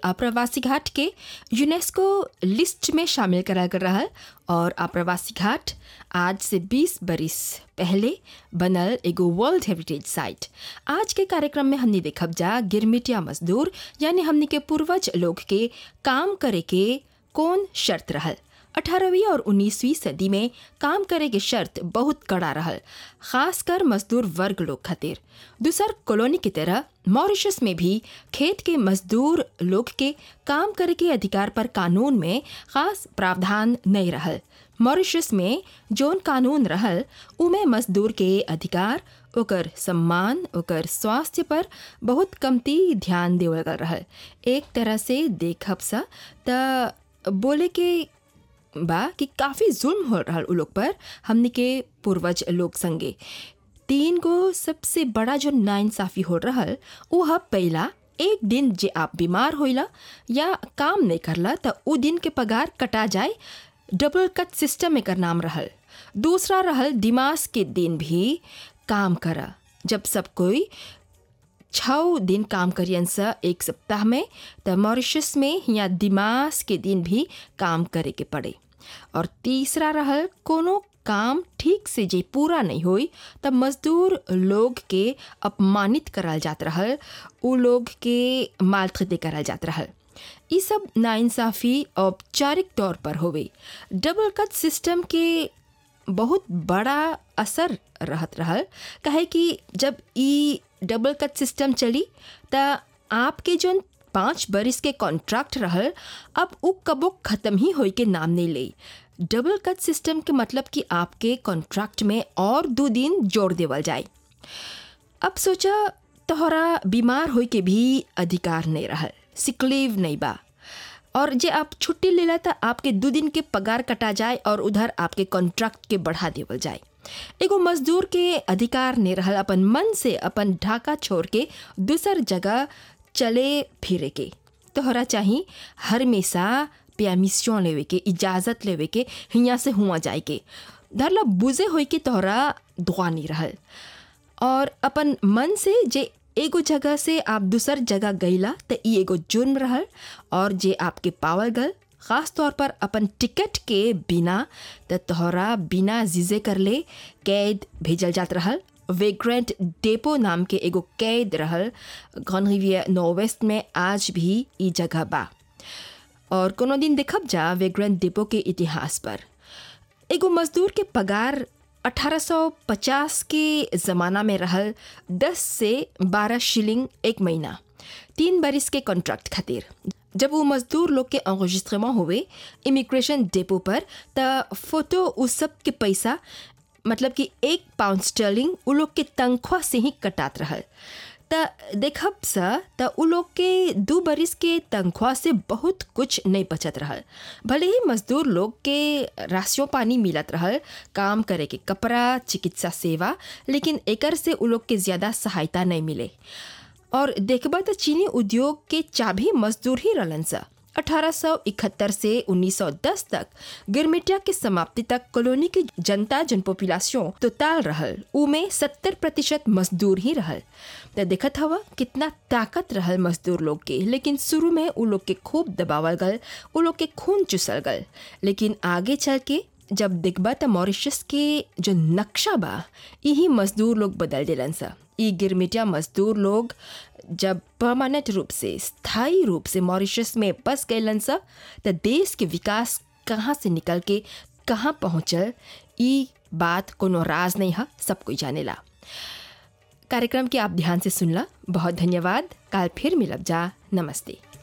आप्रवासी घाट के UNESCO list में शामिल करा कर रहा और आप्रवासी घाट आज से 20 बरिस पहले बनल एगो वर्ल्ड हेरिटेज साइट आज के कार्यक्रम में हमने देखब जा गिरमिटिया मजदूर यानी हमने के पूर्वज लोग के काम करे के कौन शर्त रहल अठारहवीं और उन्नीसवीं सदी में काम करे के शर्त बहुत कड़ा रहल खासकर मजदूर वर्ग लोग खातिर दूसर कॉलोनी की तरह मॉरिशस में भी खेत के मजदूर लोग के काम करे के अधिकार पर कानून में खास प्रावधान नहीं रहल मॉरिशस में जोन कानून रहल उमें मजदूर के अधिकार ओकर सम्मान ओकर स्वास्थ्य पर बहुत कमती ध्यान देवल गल रहल एक तरह से देखब सा त बोले के बा कि काफ़ी जुल्म हो रहा उ लोग पर हमने के पूर्वज लोग संगे तीन गो सबसे बड़ा जो नाइंसाफ़ी हो रहल उ ह पहला एक दिन जे आप बीमार होइला या काम नहीं करला त उ दिन के पगार कटा जाए डबल कट सिस्टम एकर नाम रहल दूसरा रहल दिमाग के दिन भी काम करा जब सब कोई छः दिन काम करियन सा एक सप्ताह में त मॉरिशस में या दिमाग के दिन भी काम करे के पड़े और तीसरा रहल कोनो काम ठीक से जे पूरा नहीं होई तब मजदूर लोग के अपमानित करल जात रहल उ लोग के मालखते करल जात रहल ई सब नाइंसाफ़ी औपचारिक तौर पर होवे डबल कट सिस्टम के बहुत बड़ा असर रहत रहल काहे कि जब ई डबल कट सिस्टम चली त आपके जोन पाँच बरिस के कॉन्ट्रैक्ट रहल अब उ कबो ख़त्म ही होई के नाम नहीं ले डबल कट सिस्टम के मतलब कि आपके कॉन्ट्रैक्ट में और दो दिन जोड़ देवल जाए अब सोचा तोहरा बीमार होई के भी अधिकार नहीं रहल सिकलीव नहीं बा और जे आप छुट्टी लेला त आपके दो दिन के पगार कटा जाए और उधर आपके कॉन्ट्रैक्ट के बढ़ा देवल जाए एगो मजदूर के अधिकार नहीं रहल अपन मन से अपन ढाका छोड़ के दूसर जगह चले फिरे के तोहरा चाही हमेशा परमिशन लेवे के इजाज़त लेवे के हियाँ से हुआ जाए के धरला बुझे होई के तोहरा दुआ नहीं रहल और अपन मन से जे एगो जगह से आप दूसर जगह गईला त ई एगो जुर्म रहल और जे आपके पावल गल ख़ास तौर पर अपन टिकट के बिना त तोहरा बिना जीजे कर ले कैद भेजल जात रहल वेग्रेंट डेपो नाम के एगो कैद रहल घन रिवियर नॉर्वेस्ट में आज भी ई जगह बा और कोनो दिन देखब जा वेग्रेंट डेपो के इतिहास पर एगो मजदूर के पगार 1850 के ज़माना में रहल 10 से 12 शिलिंग एक महीना तीन बरिस के कॉन्ट्रैक्ट खातिर जब वो मजदूर लोग के enregistrement हुए इमिग्रेशन डेपो पर त फोटो उस सब के पैसा मतलब कि एक पाउंड स्टर्लिंग उ लोग के तनख्वाह से ही कटात रहल त देखब सा त उ लोग के दू बरिस के तनख्वाह से बहुत कुछ नहीं बचत रहल भले ही मजदूर लोग के राशियों पानी मिलत रहल काम करे के कपड़ा चिकित्सा सेवा लेकिन एकर से उ लोग के ज़्यादा सहायता नहीं मिले और देखबा त चीनी उद्योग के चाबी मजदूर ही रहलन सा 1871 से 1910 तक गिरमिटिया के समाप्ति तक कॉलोनी की जनता जन पॉपुलेशन तो ताल रहल उमे 70 प्रतिशत मजदूर ही रहल त देखत हवा कितना ताकत रहल मजदूर लोग के लेकिन शुरू में उ लोग के खूब दबावल गल उ लोग के खून चुसल गल लेकिन आगे चल के जब देखबा त मॉरिशस के जो नक्शा बा यही मजदूर लोग बदल दिलन सा ई गिरमिटिया मजदूर लोग जब परमानेंट रूप से स्थायी रूप से मॉरिशस में बस गए सा त देश के विकास कहाँ से निकल के कहाँ पहुँचल ई बात कोनो राज नहीं है सब कोई जानेला कार्यक्रम के आप ध्यान से सुनला बहुत धन्यवाद काल फिर मिलब जा नमस्ते